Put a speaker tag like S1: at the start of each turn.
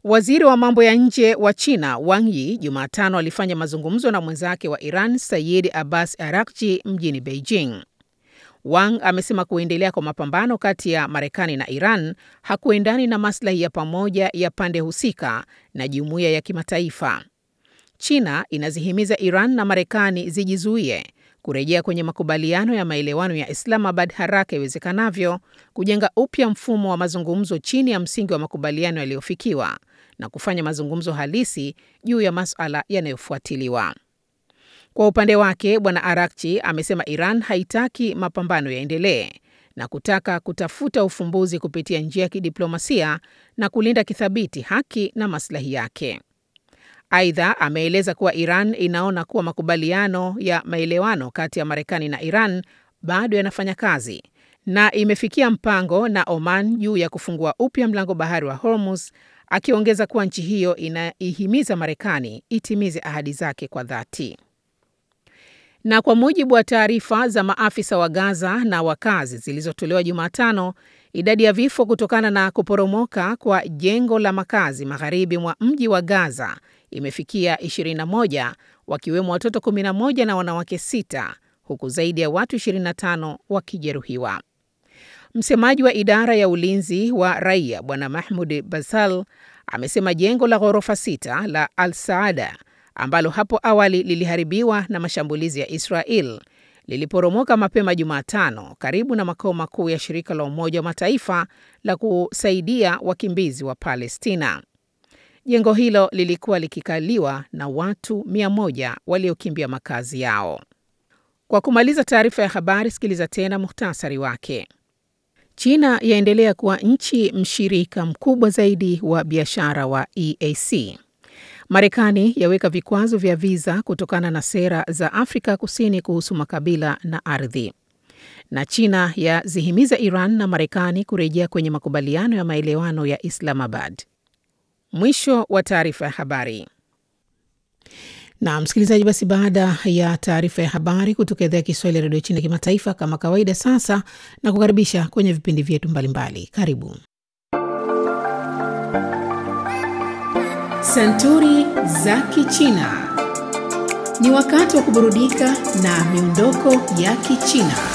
S1: Waziri wa mambo ya nje wa China Wang Yi Jumatano alifanya mazungumzo na mwenzake wa Iran Sayid Abbas Araghchi mjini Beijing. Wang amesema kuendelea kwa mapambano kati ya Marekani na Iran hakuendani na maslahi ya pamoja ya pande husika na jumuiya ya kimataifa. China inazihimiza Iran na Marekani zijizuie kurejea kwenye makubaliano ya maelewano ya Islamabad haraka iwezekanavyo, kujenga upya mfumo wa mazungumzo chini ya msingi wa makubaliano yaliyofikiwa na kufanya mazungumzo halisi juu ya masuala yanayofuatiliwa. Kwa upande wake, Bwana Arakchi amesema Iran haitaki mapambano yaendelee na kutaka kutafuta ufumbuzi kupitia njia ya kidiplomasia na kulinda kithabiti haki na maslahi yake. Aidha, ameeleza kuwa Iran inaona kuwa makubaliano ya maelewano kati ya Marekani na Iran bado yanafanya kazi na imefikia mpango na Oman juu ya kufungua upya mlango bahari wa Hormuz, akiongeza kuwa nchi hiyo inaihimiza Marekani itimize ahadi zake kwa dhati. Na kwa mujibu wa taarifa za maafisa wa Gaza na wakazi zilizotolewa Jumatano, idadi ya vifo kutokana na kuporomoka kwa jengo la makazi magharibi mwa mji wa Gaza imefikia 21 wakiwemo watoto 11 na wanawake sita huku zaidi ya watu 25 wakijeruhiwa. Msemaji wa idara ya ulinzi wa raia Bwana Mahmud Basal amesema jengo la ghorofa sita la Al Saada ambalo hapo awali liliharibiwa na mashambulizi ya Israel liliporomoka mapema Jumatano karibu na makao makuu ya shirika la Umoja wa Mataifa la kusaidia wakimbizi wa Palestina. Jengo hilo lilikuwa likikaliwa na watu mia moja waliokimbia makazi yao. Kwa kumaliza taarifa ya habari, sikiliza tena muhtasari wake. China yaendelea kuwa nchi mshirika mkubwa zaidi wa biashara wa EAC. Marekani yaweka vikwazo vya viza kutokana na sera za Afrika Kusini kuhusu makabila na ardhi. Na China yazihimiza Iran na Marekani kurejea kwenye makubaliano ya maelewano ya Islamabad. Mwisho wa taarifa ya habari. Na msikilizaji, basi baada ya taarifa ya habari kutoka idhaa ya Kiswahili ya redio China kimataifa, kama kawaida, sasa na kukaribisha kwenye vipindi vyetu mbalimbali. Karibu Santuri za Kichina. Ni wakati wa kuburudika na miondoko ya Kichina.